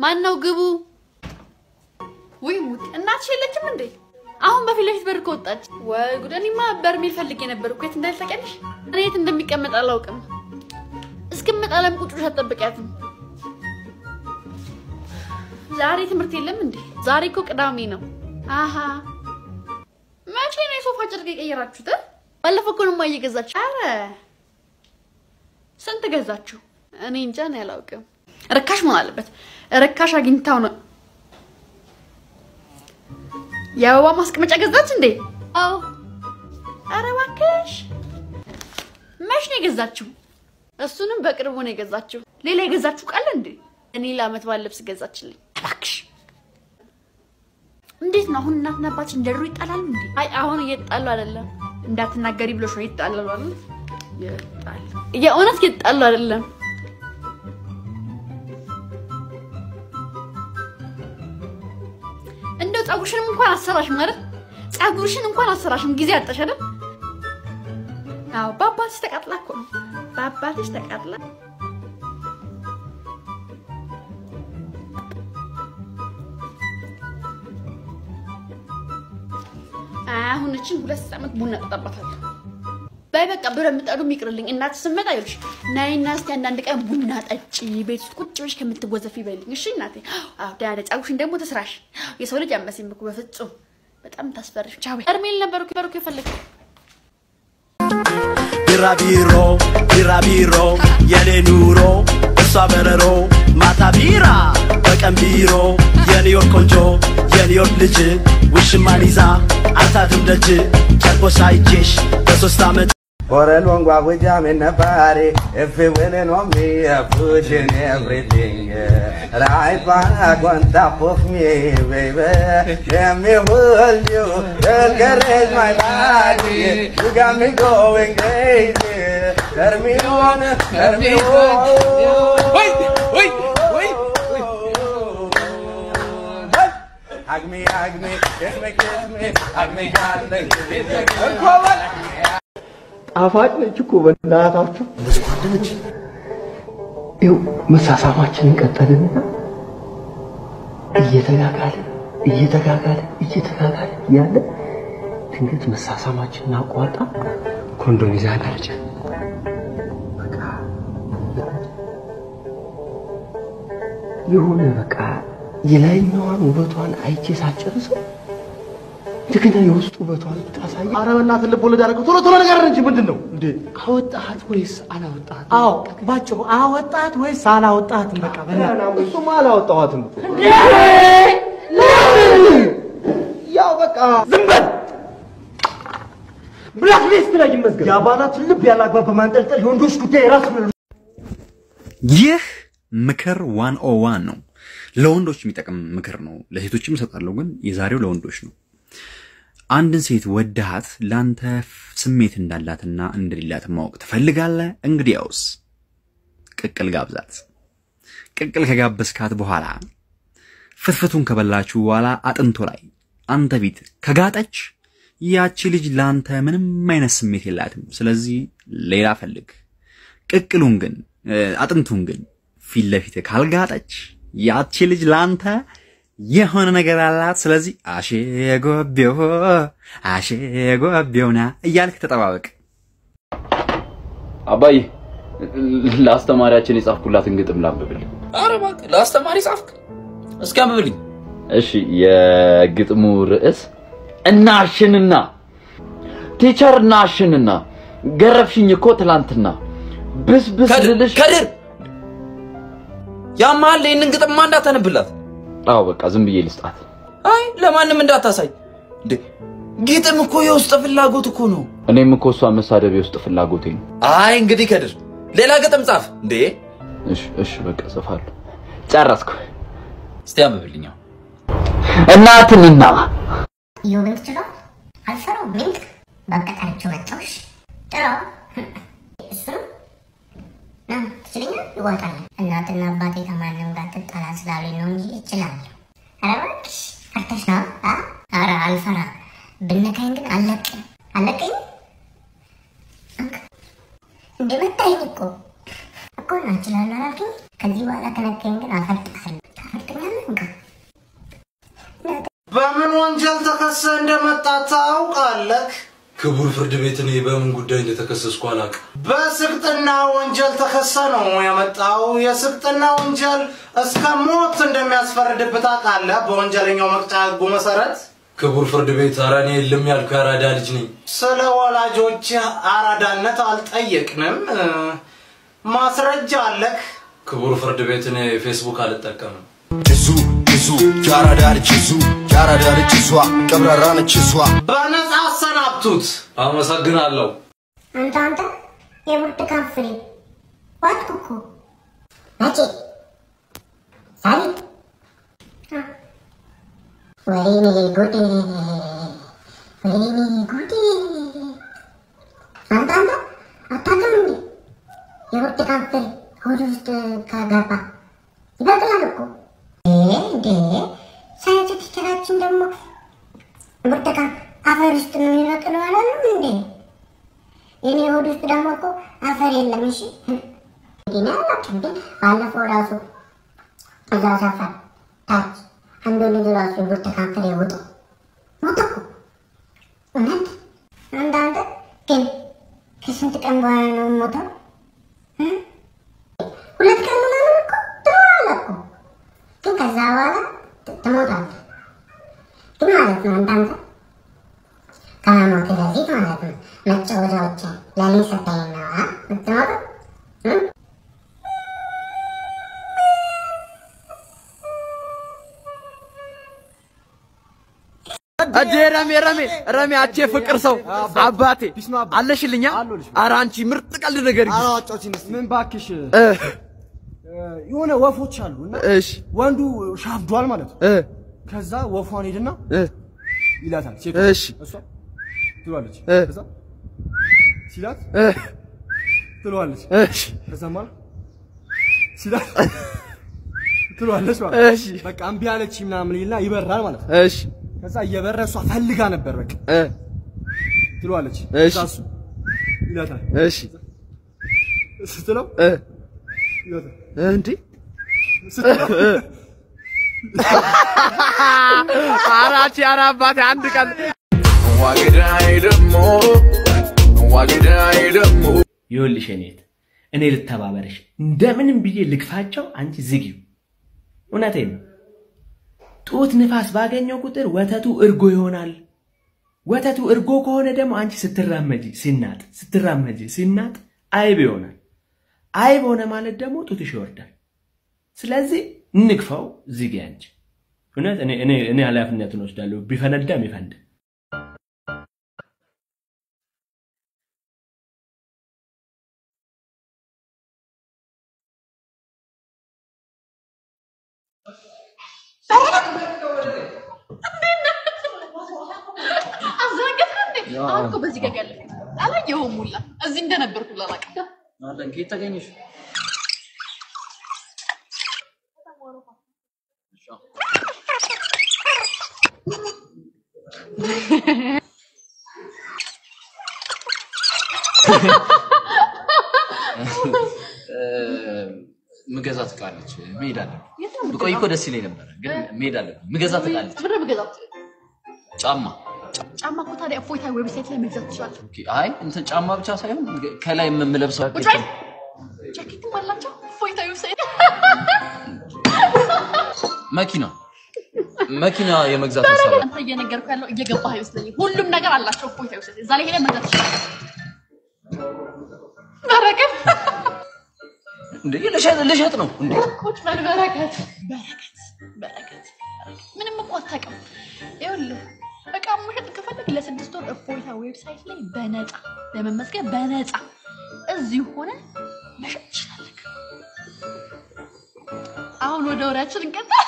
ማን ነው ግቡ? ውይ ሙት እናትሽ የለችም እንዴ? አሁን በፊት ለፊት በር ከወጣች ወይ ጉድ! እኔማ በርሜል ፈልጌ ነበር እኮ የት እንዳለ ታውቂያለሽ? እኔ የት እንደሚቀመጥ አላውቅም። እስክመጣ ለምን ቁጭ ብለሽ አትጠብቂያትም? ዛሬ ትምህርት የለም እንዴ? ዛሬ እኮ ቅዳሜ ነው። አሀ መቼ ነው የሶፋ ጨርቅ የቀየራችሁት? ባለፈው እኮ ነው እማዬ ገዛችሁ። አረ ስንት ገዛችሁ? እኔ እንጃ ነው ያላውቅም። ርካሽ መሆን አለበት። ርካሽ አግኝታው ነው። የአበባ ማስቀመጫ ገዛች እንዴ? አዎ። አረ እባክሽ መች ነው የገዛችው? እሱንም በቅርቡ ነው የገዛችው። ሌላ የገዛችሁ ቃል እንዴ? እኔ ለአመት በዓል ልብስ ገዛችልኝ። እባክሽ እንዴት ነው አሁን እናትና አባትሽ እንደ ድሮ ይጣላሉ እንዴ? አይ አሁን እየተጣሉ አይደለም። እንዳትናገሪ ብሎሽ ነው ይጣላሉ አይደል? ይጣሉ የእውነት እየተጣሉ አይደለም። እንደው ፀጉርሽንም እንኳን አሰራሽም አይደል? ፀጉርሽን እንኳን አሰራሽም ጊዜ አጣሽ አይደል? አዎ በአባትሽ ተቃጥላ እኮ ነው። በአባትሽ ተቃጥላ አሁን እችን ሁለት ዓመት ቡና ጠጣባታለሁ። በይ በቃ ብረ ምጣዱ ይቅርልኝ። እናት ስመጣ ይልሽ ናይና እስቲ አንዳንድ ቀን ቡና ጠጪ ቤት ውስጥ ቁጭ ብለሽ ከምትወዘፊ በይልኝ። እሺ እናቴ። አዎ ዳነ ፀጉርሽን ደግሞ ተስራሽ። የሰው ልጅ አመሲም እኮ በፍጹም በጣም ታስፈርሽ። ቻው እርሜል ነበር እኮ በርኩ የፈለግ ቢራቢሮ ቢራቢሮ የኔ ኑሮ እሷ በረሮ ማታ ቢራ በቀን ቢሮ የኒውዮርክ ቆንጆ የኒውዮርክ ልጅ ውሽማን ይዛ አታድም ደጅ ጨርቆሽ አይቼሽ በሶስት ዓመት For a long while with jam in the party, if you winning on me, I'm pushing everything. Yeah. Right back on top of me, baby. Let me hold you, girl, caress my body. You got me going crazy. Turn me on, turn me on. Wait, wait, wait, Hug me, hug me, kiss me, kiss me, hug me, God, kiss me. ጣፋጭ ነች እኮ በእናታችሁ። ይኸው መሳሳማችንን ቀጠልንና እየተጋጋለ እየተጋጋለ እየተጋጋለ እያለ ድንገት መሳሳማችንን አቋርጣ ኮንዶም ይዛ ሄደች። በቃ የሆነ በቃ የላይኛዋን ውበቷን አይቼ ሳጨርሰው እንደገና የውስጥ ውበቷን ታሳይ። ኧረ በእናትህ ልብ ወለድ አደረገው። ቶሎ ቶሎ ነገር እንጂ ምንድን ነው እንዴ? አወጣሃት ወይስ አላወጣሃት? አዎ ባጭሩ አወጣት ወይስ አላወጣትም? በቃ በእናትህ እሱማ አላወጣኋትም እኮ። ያው በቃ ዝም በል። ብላክ ሊስት ላይ ይመዝገብ። የአባላቱን ልብ ያላግባብ በማንጠልጠል የወንዶች ጉዳይ የራሱ ነው። ይህ ምክር ዋን ኦ ዋን ነው። ለወንዶች የሚጠቅም ምክር ነው። ለሴቶችም እሰጣለሁ፣ ግን የዛሬው ለወንዶች ነው። አንድን ሴት ወድሃት ለአንተ ስሜት እንዳላትና እንደሌላት ማወቅ ትፈልጋለህ? እንግዲያውስ ቅቅል ጋብዛት። ቅቅል ከጋበዝካት በኋላ ፍትፍቱን ከበላችሁ በኋላ አጥንቶ ላይ አንተ ፊት ከጋጠች ያቺ ልጅ ለአንተ ምንም አይነት ስሜት የላትም። ስለዚህ ሌላ ፈልግ። ቅቅሉን ግን አጥንቱን ግን ፊት ለፊት ካልጋጠች ያቺ ልጅ ለአንተ የሆነ ነገር አላት። ስለዚህ አሼ ጎቤው አሼ ጎቤውና እያልክ ተጠባበቅ። አባዬ ለአስተማሪያችን የጻፍኩላትን ግጥም ላንብብል። ኧረ እባክህ ለአስተማሪ ጻፍክ? እስኪ አንብብልኝ። እሺ፣ የግጥሙ ርዕስ እናሽንና ቲቸር እናሽንና ገረፍሽኝ እኮ ትላንትና ብስብስ ልልሽ ከድር ያማል ይህንን ግጥምማ እንዳታነብላት። አዎ በቃ ዝም ብዬ ልስጣት። አይ ለማንም እንዳታሳይ። እንዴ ግጥም እኮ የውስጥ ፍላጎት እኮ ነው። እኔም እኮ እሷ መሳደብ የውስጥ ፍላጎቴ ነው። አይ እንግዲህ ከድር ሌላ ግጥም ጻፍ። እንዴ እሺ እሺ በቃ ጽፋለሁ። ጨረስኩ። እስቲ አንብብልኝ። አሁን። እናትንና ኢዮብን ትችሏል? አልፈራውም። ሚንት በቀታቸው መጣውሽ ጥራው እሱ ና ትችለኛል ይዋጣል። እናትና አባቴ ከማንም ጋር ትጣላ ስላሉኝ ነው እንጂ እችላለሁ። ኧረ እባክሽ ፈርተሽ ነው? አ? ኧረ አልፈራም። ብነካኝ ግን አለቅም አለቅኝ እንደ መታኝ እኮ እኮ ና እችላለሁ አላልክኝ? ከዚህ በኋላ ከነካኝ ግን አፈርጥሃለሁ። ታፈርጠኛለህ? በምን ወንጀል ተከሰ እንደመጣ ታውቃለህ? ክቡር ፍርድ ቤት እኔ በምን ጉዳይ እንደተከሰስኩ አላውቅም። በስቅጥና ወንጀል ተከሰ ነው የመጣው። የስቅጥና ወንጀል እስከ ሞት እንደሚያስፈርድብህ ታውቃለህ? በወንጀለኛው መቅጫ ህጉ መሰረት ክቡር ፍርድ ቤት ኧረ እኔ የለም ያልኩ የአራዳ ልጅ ነኝ። ስለ ወላጆች አራዳነት አልጠየቅንም። ማስረጃ አለክ? ክቡር ፍርድ ቤት እኔ ፌስቡክ አልጠቀምም። ጅዙ ጅዙ የአራዳ ልጅ ጅዙ የአራዳ ልጅ እሷ ቀብራራ ነች እሷ በነጻ አሰናብቱት። አመሰግናለሁ። አንተ አንተ የብርቱካን ፍሬ ዋጥኩ እኮ መቼ ዛሬ አ፣ ወይኔ ጉዴ ወይኔ ጉዴ አንተ አንተ አታውቅም እንዴ የብርቱካን ፍሬ ሆድ ውስጥ ከገባ ይበቅላል እኮ እንዴ ሳይንስ ቲቸራችን ደግሞ ብርቱካን አፈር ውስጥ ነው የሚበቅለው አላለም እንዴ የኔ ሆድ ውስጥ ደግሞ እኮ አፈር የለም። እሺ እንዲህ ነው አላውቅም፣ ግን ባለፈው ራሱ እዛ ሰፈር ታች አንዱ ልጅ ራሱ ብርቱካን ፍሬ ውጦ ሞተ እኮ እውነት። አንዳንድ ግን ከስንት ቀን በኋላ ነው ሞተው? እ? ሁለት ቀን ምናምን እኮ ትኖራለህ እኮ ግን ከዛ በኋላ ት- ትሞታለህ። ግን ማለት ነው አንዳንድ ከመሞት በፊት ማለት ነው መጫወቻዎችን ለእኔ ሰጠኝ ነው አ የምትሞተው እ? እጄ ረሜ ረሜ ረሜ አቼ ፍቅር ሰው አባቴ አለሽልኛ። ኧረ አንቺ ምርጥ ቀልድ ነገር ምን ባክሽ የሆነ ወፎች አሉ እና እሺ ወንዱ ሻፍዷል ማለት ነው። ከዛ ወፏን ሄድና ይላታል። ሴቷ እሺ እሷ ትሏለች። እ። ከዛ ሲላት ትሏለች። እሺ ከዛ ማለት ሲላት ትሏለች ማለት እሺ በቃ እምቢ አለች ምናምን ይልና ይበራል ማለት ነው። እሺ ከዛ እየበረ እሷ ፈልጋ ነበር በቃ እ ትሏለች። እሺ ከዛ እሱ ይላታል። እሺ ስትለው እ ይላታል። እንዴ ስትለው ኧረ አንቺ ኧረ አባቴ አንድ ቀን ዋግዳይ ደሞ ዋግዳይ ደሞ ይኸውልሽ እኔት እኔ ልተባበረሽ እንደምንም ብዬ ልግፋቸው፣ አንቺ ዝጊው። እውነቴን ነው። ጡት ንፋስ ባገኘው ቁጥር ወተቱ እርጎ ይሆናል። ወተቱ እርጎ ከሆነ ደግሞ አንቺ ስትራመጂ ሲናጥ ስትራመጂ ሲናጥ አይብ ይሆናል። አይብ ሆነ ማለት ደግሞ ጡትሽ ይወርዳል። ስለዚህ እንግፋው፣ ዝጊ አንቺ። እውነት እኔ እኔ እኔ ኃላፊነቱን ወስዳለሁ። ቢፈነዳም ይፈንዳ። አዘነገጥከ እንዴ? አሁን እኮ በዚህ ጋር ያለ አላየኸውም ሁላ እዚህ እንደነበርኩ ላላውቅ አለን ከየት ተገኘሽ? ምገዛት እቃ አለች። መሄድ አለብን። ብቆይ እኮ ደስ ይለኝ ነበረ፣ ግን መሄድ አለብን። ምገዛት እቃ አለች። ምንድን ነው የምገዛው? ጫማ። ጫማ እኮ ታዲያ እፎይታ ዌብሳይት ላይ መግዛት ትችላለህ። ኦኬ፣ አይ እንትን ጫማ ብቻ ሳይሆን ከላይ የምለብሰው ቁጭ በል። ጃኬትም አላቸው እፎይታ ዌብሳይት መኪና መኪና የመግዛት ሀሳብ አለ። አንተ እየነገርኩህ ያለው እየገባህ አይመስለኝም። ሁሉም ነገር አላቸው እፎይታ ዌብሳይት እዛ ላይ ሄደህ መግዛት ትችላለህ። በረከት እንዴ ልሸጥ ልሸጥ ነው እንዴ? ቁጭ በል በረከት በረከት በረከት ምንም እኮ አታውቅም። ይኸውልህ እቃ መሸጥ ከፈለግ ለስድስት ወር እፎይታ ዌብሳይት ላይ በነፃ ለመመዝገብ በነፃ እዚሁ ሆነ መሸጥ ትችላለህ። አሁን ወደ ወሬያችን እንቀጥል።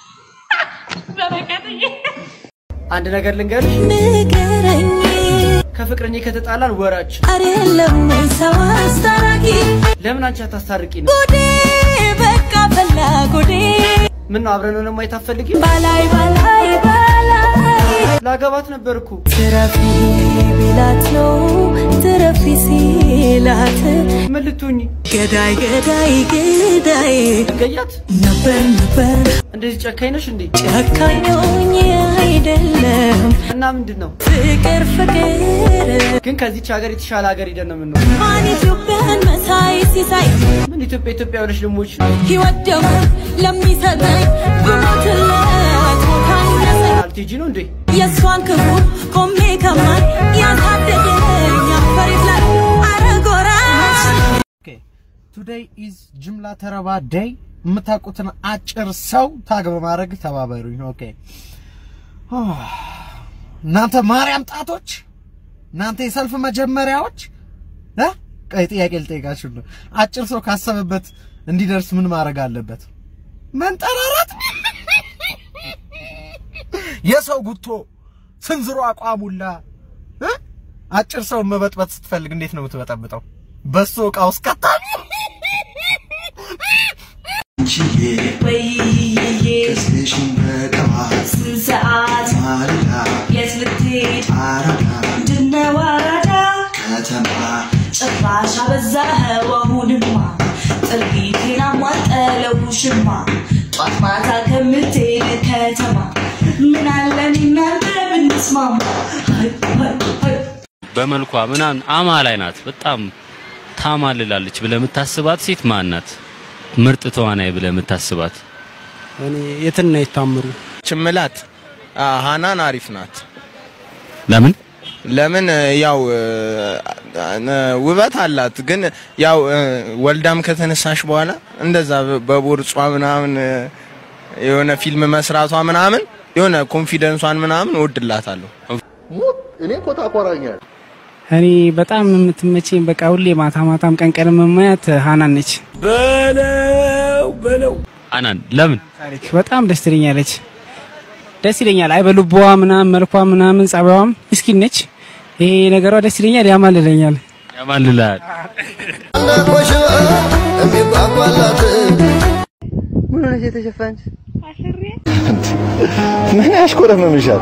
በረከትዬ አንድ ነገር ልንገርሽ፣ ንገረኝ ከፍቅረኛ ከተጣላን ወራችን አይደለም ሰው አስታራቂ ለምን አንቺ አታስታርቂ ነው? ጉዴ በቃ ፈላ ጉዴ ምን ነው አብረን ሆነ ማየት አትፈልጊም? ባላይ ባላይ ባላይ ላገባት ነበር እኮ ትረፊ ቢላት ነው ትረፊ ሲላት ምን ልትሆኚ? ገዳይ ገዳይ ገዳይ ገያት ነበር ነበር እንደዚህ ጨካኝ ነሽ እንዴ? ጨካኝ ሆኜ አይደለም እና ምንድን ነው ፍቅር ፍቅር ግን ከዚች ሀገር የተሻለ ሀገር ሄደን ነው የምንኖረው። ማን ኢትዮጵያን መሳይ ሲሳይ ምን ኢትዮጵያ ኢትዮጵያ ብለሽ ልሞች ሕይወት ደግሞ ለሚሰጠኝ ብሞትለት ቦታ ይነሰኝ አልቴጂ ነው እንዴ? የእሷን ክፉ ቆሜ ከማይ ያሳደገኝ አፈሪት ላይ አረጎራሽ ቱዴይ ኢዝ ጅምላ ተረባ ዴይ። የምታውቁትን አጭር ሰው ታግ በማድረግ ተባበሩኝ። ኦኬ እናንተ ማርያም ጣቶች፣ እናንተ የሰልፍ መጀመሪያዎች እ ቆይ ጥያቄ ልጠይቃችሁ ነው። አጭር ሰው ካሰበበት እንዲደርስ ምን ማድረግ አለበት? መንጠራራት። የሰው ጉቶ ስንዝሮ አቋሙላ እ አጭር ሰው መበጥበጥ ስትፈልግ እንዴት ነው የምትበጠብጠው? በሱ እቃ ውስጥ ከታ ከስሽን በጠዋት ስንት ሰዓት ማለዳ የት ልትሄድ አራዳ ምንድነው አራዳ ከተማ ጭራሽ አበዛኸው አሁንማ ጥሪቴን አሟጠለው ሽማ ጧት ማታ ከምትሄድ ከተማ ምን አለ እኔ እናንተ ብንስማማ ሀይ ሀይ ሀይ በመልኳ ምናምን አማላይ ናት። በጣም ታማልላለች ብለህ የምታስባት ሴት ማን ናት? ምርጥ ተዋናይ ብለህ የምታስባት እኔ የትና የታምሩ ችምላት ሃናን አሪፍ ናት። ለምን? ለምን ያው ውበት አላት፣ ግን ያው ወልዳም ከተነሳሽ በኋላ እንደዛ በቦርጿ ምናምን የሆነ ፊልም መስራቷ ምናምን የሆነ ኮንፊደንሷን ምናምን እወድላታለሁ። እኔ እኮ ታኮራኛል። እኔ በጣም የምትመቸኝ በቃ ሁሌ ማታ ማታም ቀን ቀን የምማያት ሃናን ነች። በለው በለው አናን ለምን ታሪክ በጣም ደስ ትለኛለች። ደስ ይለኛል። አይ በልቧ ምናምን መልኳ ምናምን ጸባዋም ምስኪን ነች። ይሄ ነገሯ ደስ ይለኛል፣ ያማልለኛል። ያማልላል። ምን ሆነሽ የተሸፈንሽ? ምን ያሽኮረመምሻል?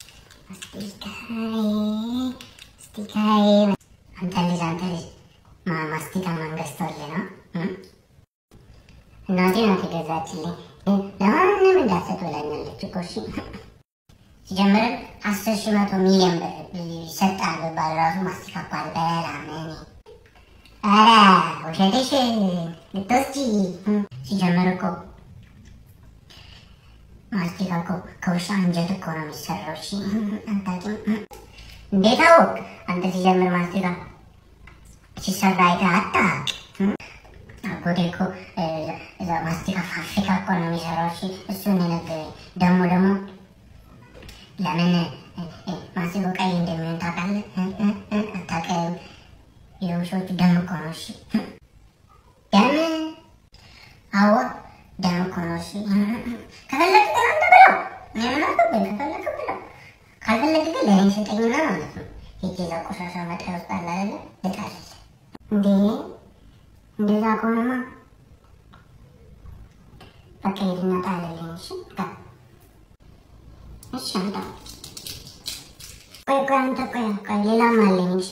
አንተ ልጅ አንተ ልጅ ማ- ማስቲካ ማን ገዝቶልህ ነው? እም? እናቴ ናት የገዛችልኝ። ለማንም እንዳትሰጥ ብላኛለች እኮ እሺ። ሲጀምር አስር ሺህ መቶ ሚሊዮን ብር ይሰጣል ብባል ራሱ ማስቲካ እኮ አልበላም እኔ። ኧረ ውሸትሽ ልትወስጂ። እም? ሲጀምር እኮ ማስቲካ እኮ ከውሻ አንጀት እኮ ነው የሚሰራው። እሺ አታውቂም? እም? እንዴት አወቅ? አንተ ሲጀምር ማስቲካ ሲሰራ አይተህ አታውቅ? አጎቴ እኮ እ፣ እዛ ማስቲካ ፋብሪካ እኮ ነው የሚሰራው። እሺ እሱን የነገረኝ ደግሞ ደግሞ ለምን እ፣ እ፣ ማስቲካው ቀይ እንደሚሆን ታውቃለህ? እ፣ እ፣ እ፣ አታውቅም? የውሾቹ ደም እኮ ነው። እሺ ደም አዎ ደም እኮ ነው። እሺ ከፈለግህ ግን አንተ ብለው እኔ ምን አገባኝ? ከፈለግህ ብለው ካልፈለግህ ግን ለእኔ ስጠኝና ማለት ነው ሄጄ እዛ ቆሻሻ መጣያ ውስጥ አለ አይደለ ልጣልልህ። እንዴ እንደዛ ከሆነማ በቃ ሂድና ጣልልኝ። እሺ በቃ እሺ አምጣ። ቆይ ቆይ አንተ ቆይ ቆይ ሌላም አለኝ። እሺ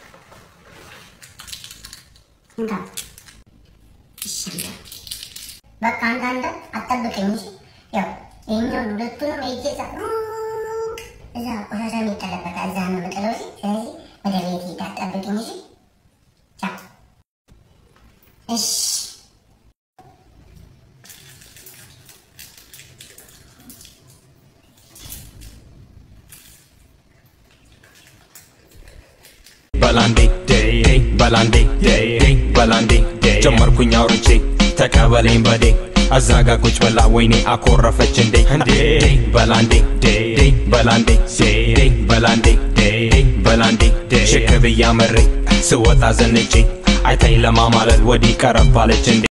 እንካ እሺ አምጣ። በቃ አንተ አንተ አትጠብቀኝ። እሺ ያው ይኸኛውን ሁለቱንም ሄጄ እዛ ሩቅ እዛ ቆሻሻ የሚጠለበት እዛ ነው የምጥለው። እሺ ስለዚህ ወደ ቤት ሂድ አትጠብቀኝ። እሺ ቻው። እሺ በላንዴ ዴይ በላንዴ ዴይ በላንዴ ጀመርኩኝ አውርቼ ተቀበለኝ በዴ አዛጋ ቁጭ ብላ ወይኔ አኮረፈች እንዴ እንዴ በላንዴ ዴይ በላንዴ ዴይ በላንዴ ዴይ በላንዴ ሽክ ብያ መሬ ስወጣ ዘንጬ አይታኝ ለማማለል ወዲህ ቀረባለች እንዴ